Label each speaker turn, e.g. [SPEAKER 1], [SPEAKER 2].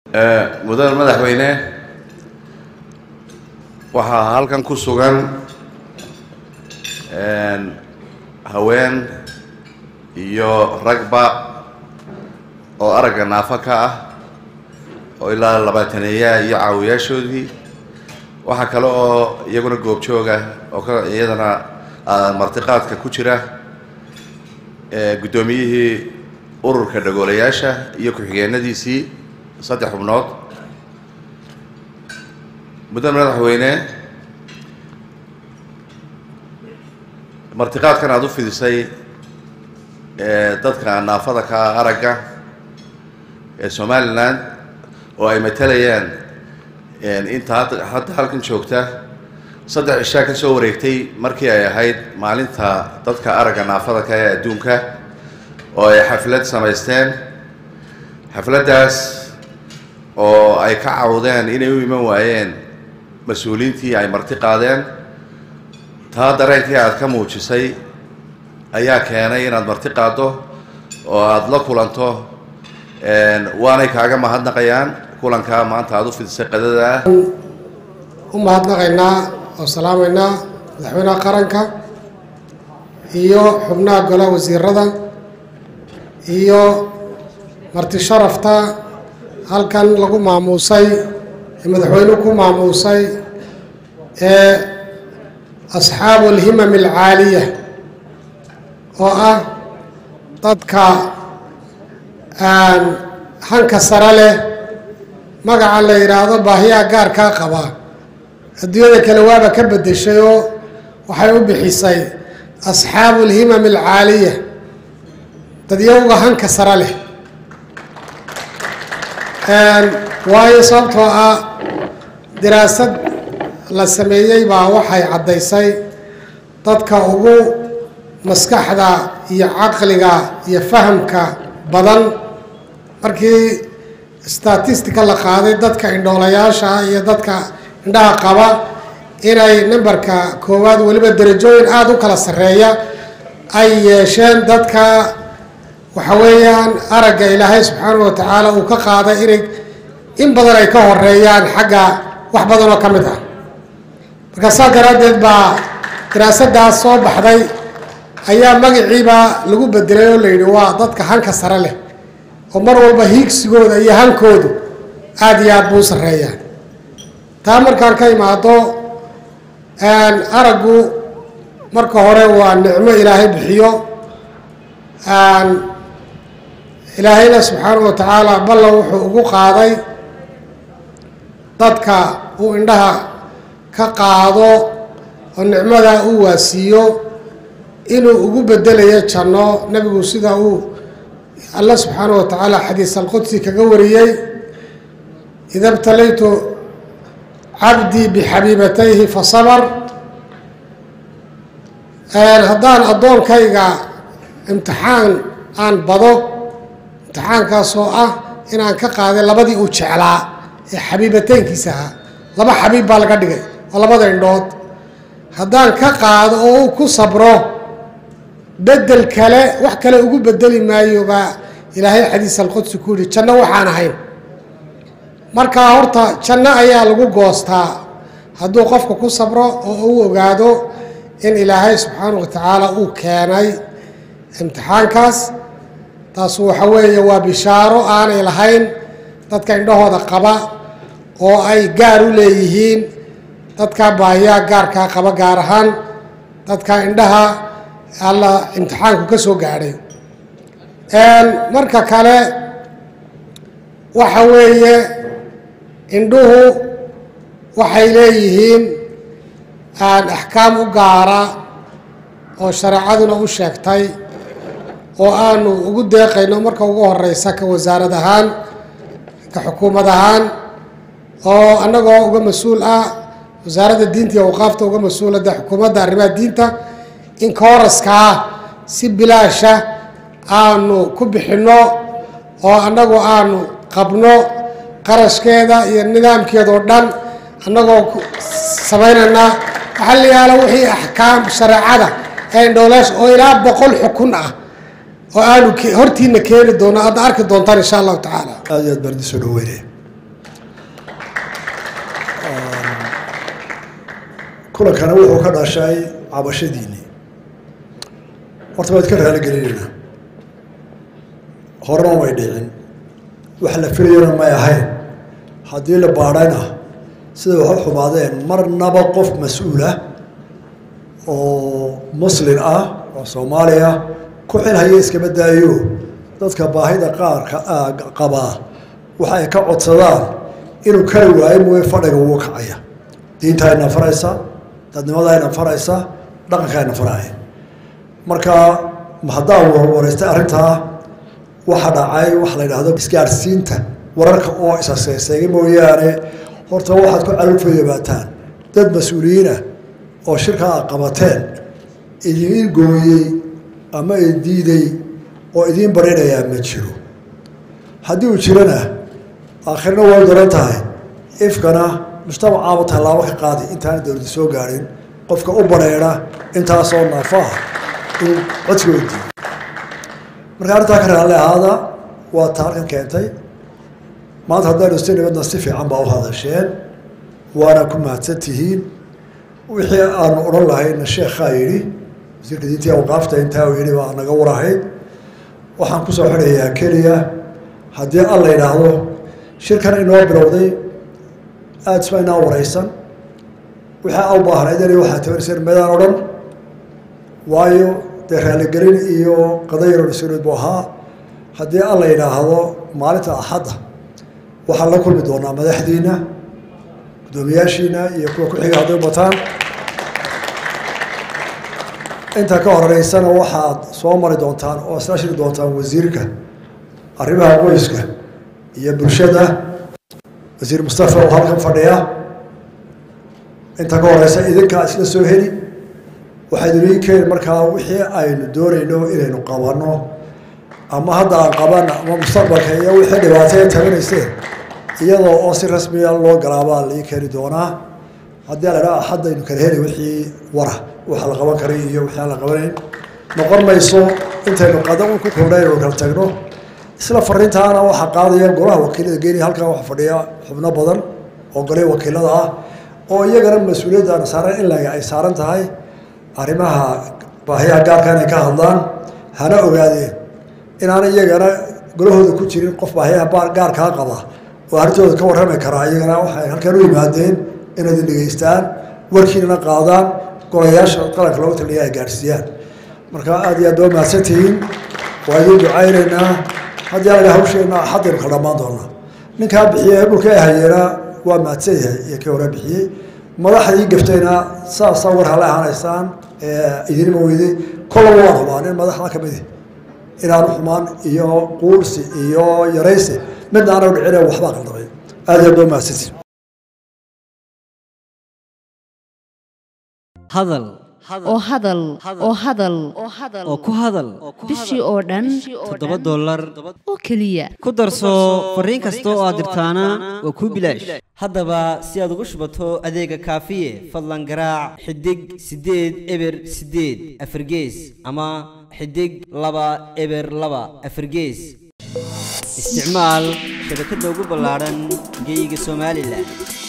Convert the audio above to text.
[SPEAKER 1] mudane madaxweyne waxaa halkan ku sugan haween iyo ragba oo aragga naafo ka ah oo ilaa labaataneeyaha iyo caawiyaashoodii waxaa kale oo iyaguna goobjooga oo ka iyadana martiqaadka ku jira guddoomiyihii ururka dhagoolayaasha iyo ku-xigeenadiisii saddex xubnood mudane madaxweyne martiqaadkan aada u fidisay dadka naafada ka ah aragga ee somalilan oo ay matalayaan inta hadda halkan joogta saddex cishaa ka soo wareegtay markii ay ahayd maalinta dadka aragga naafada ka ee adduunka oo ay xaflad samaysteen xafladdaas oo ay ka cawdeen inay u iman waayeen mas-uuliyiintii ay marti qaadeen taa dareenkii aada ka muujisay ayaa keenay inaad marti qaaddo oo aada la kulanto waanay kaaga mahadnaqayaan kulankaa maanta aada u fidisay qadada ah
[SPEAKER 2] u mahadnaqaynaa oo salaamaynaa madaxweynaha qaranka iyo xubnaha golaha wasiirada iyo marti sharafta halkan lagu maamuusay ee madaxweynuhu ku maamuusay ee asxaabu alhimam alcaaliya oo ah dadka hanka sare leh magaca la yidhaahdo baahiyaha gaarkaa qaba adduunyada kale waaba ka beddeshay oo waxay u bixisay asxaabu alhimam alcaaliya dadyawga hanka sare leh waayo sababtoo ah diraasad la sameeyey baa waxay caddaysay dadka ugu maskaxda iyo caqliga iyo fahamka badan markii statistica la qaaday dadka indhoolayaasha iyo dadka indhaha qaba inay nambarka koowaad weliba derajooyin aada u kala sarreeya ay yeesheen dadka waxa weeyaan aragga ilaahay subxaanahu wa tacaala uu ka qaaday inay in badan ay ka horeeyaan xagga wax badan oo ka mid ah marka saa daraaddeed baa diraasadaas soo baxday ayaa magaciiba lagu bedelay oo la yidhi waa dadka hanka sare leh oo mar walba hiigsigooda iyo hankoodu aada iyo aada buu u sarreeyaan taa markaan ka imaado araggu marka hore waa nicmo ilaahay bixiyo ilaahayna subxaanahu wa tacaala ballan wuxuu ugu qaaday dadka uu indhaha ka qaado oo nicmadaa uu waasiiyo inuu ugu bedelayo janno nebigu sida uu alla subxaanahu wa tacaala xadiis alqudsi kaga wariyey ida btalaytu cabdii bixabiibatayhi fasabr haddaan addoonkayga imtixaan aan bado imtixaankaasoo ah inaan ka qaaday labadii uu jeclaa ee xabiibateynkiisa ahaa laba xabiib baa laga dhigay oo labada indhood haddaan ka qaado oo uu ku sabro bedel kale wax kale ugu bedeli maayo baa ilaahay xadiis alqudsi ku yihi janno waxaan ahayn markaa horta janno ayaa lagu goostaa hadduu qofka ku sabro oo uu ogaado in ilaahay subxaanahu wa tacaala uu keenay imtixaankaas taas waxa weeye waa bishaaro aanay lahayn dadka indhahooda qaba oo ay gaar u leeyihiin dadka baahiyaha gaarkaa qaba gaar ahaan dadka indhaha alla imtixaanku ka soo gaadhay marka kale waxa weeye indhuhu waxay leeyihiin axkaam u gaara oo shareecaduna u sheegtay oo aanu ugu deeqayno marka ugu horeysa ka wasaarad ahaan ka xukuumad ahaan oo annagoo uga mas-uul ah wasaaradda diinta iyo awqaafta uga mas-uulada xukuumadda arrimaha diinta in kooraskaa si bilaasha aanu ku bixinno oo annagu aanu qabno qarashkeeda iyo nidaamkeeda oo dhan annagoo samaynaynaa waxaa la yaala wixii axkaam shareecada ee indhooleesha oo ilaa boqol xukun ah oo aanu hortiina keeni doono aadna arki doontaan insha allahu tacaala
[SPEAKER 3] aad iyo aad baan idin soo dhaweynaya kulankana wuxuu ka dhashay cabashadiinii horta waad ka raaligelinayna horena way dhicin wax la filayona may ahayn haddii la baadhayna sida waxu xumaadeen marnaba qof mas-uulah oo muslin ah oo soomaaliya ku xilhaya iskama daayo dadka baahida qaarka qabaa waxa ay ka codsadaan inuu kari waayo mooye fadhiga wuu kacaya diintayna faraysa dadnimadayna faraysa dhaqankayna faraya marka haddaan warwareystay arrintaa waxa dhacay waxa la yidhaahdo isgaarsiinta wararka oo isaseeseega mooyaane horta waxaad ku calufayabaataan dad mas-uuliyiinah oo shirkaa a qabateen idiin gooyey ama idiiday oo idiin barinayaa ma jiro haddii uu jirana aakhirna way daran tahay ifkana mujtamacaaba tallaabo ka qaadi intaana dowladda soo gaadhin qofka u bareera intaasoo naafaha in codsiga u diido marka arrintaa ka raalli ahaada waa ta halkan keentay maanta haddaynu si nibadna si fiican baa u hadasheen waana ku mahadsan tihiin wixii aanu odhan lahayna sheekhaa yidhi wasiirka diintii awqaafta intaa uu yidhi baa naga warahayd waxaan kusoo xidhayaa keliya haddii alla yidhaahdo shirkan inoo bilowday aada isma inaa waraysan wixii a u baahnayd inay waxaa tabarsan meedaan odhan waayo dee raaligelin iyo qadayaro mas-uuliyeed buu ahaa haddii alla yidhaahdo maalinta axadda waxaan la kulmi doonaa madaxdiina guddoomiyaashiina iyo kuwa ku-xiga hadday bataan inta ka horeysana waxaad soo mari doontaan oo isla shiri doontaan wasiirka arrimaha qoyska iyo bulshada wasiir mustafa oo halkan fadhiya inta ka horeysa idinkaa isla soo heli waxaad inii keeni markaa wixii aynu doonayno inaynu qabanno ama hadda aan qabana ama mustaqbalka iyo wixii dhibaataya tabanayseen iyadoo oo si rasmiya loo galaabaa laii keeni doonaa haddii la dhaha axaddaynu kala heli wixii wara waxa la qaban karay iyo wixii aan la qabanayn noqon mayso intaynu qada un ku koobnay inaynu kala tagno isla fariintaana waxaa qaadaya golaha wakiilada geeniya halkan waxa fadhiya xubno badan oo golay wakiilada ah oo iyagana mas-uuliyaddaana saaran in laga ay saaran tahay arrimaha baahiyaha gaarka inay ka hadlaan hana ogaadeen inaana iyagana golahooda ku jirin qof baahiyaha gaarkaa qaba oo arrintooda ka warrami karaa iyagana waxay halkan u yimaadeen inaad dhegeystaan warkiinana qaadaan golayaasha qaranka loogu taliya ay gaadhsiiyaan marka aada iyo aad baa mahadsan tihiin waa idiin ducaynaynaa haddii alaga hawsheenna axaddaynu kala dhammaan doonaa ninkaa bixiyey dhulka ay hayeena waa mahadsan yahay iyo kii hore bixiyey madaxdii gaftayna saasaa war hala ahaanaysaan idinima weyday kollaba waan hubaa nin madaxda ka midi inaanu xumaan iyo quursi iyo yaraysi midna anagu dhicine waxbaa qaldamay aada iyo aad baa mahadsantihin
[SPEAKER 4] hadal
[SPEAKER 5] oo hadal oo hadal
[SPEAKER 4] oo ku hadal
[SPEAKER 5] bishii oo dhan
[SPEAKER 4] toddoba dollar
[SPEAKER 5] oo keliya
[SPEAKER 4] ku darso fariin kasta oo aad dirtaana waa kuu bilaash haddaba si aad ugu shubato adeega kaafiye fadlan garaac xidig siddeed eber siddeed afargees ama xidig laba eber laba afargees isticmaal shabakadda ugu ballaadhan geeyiga somalilan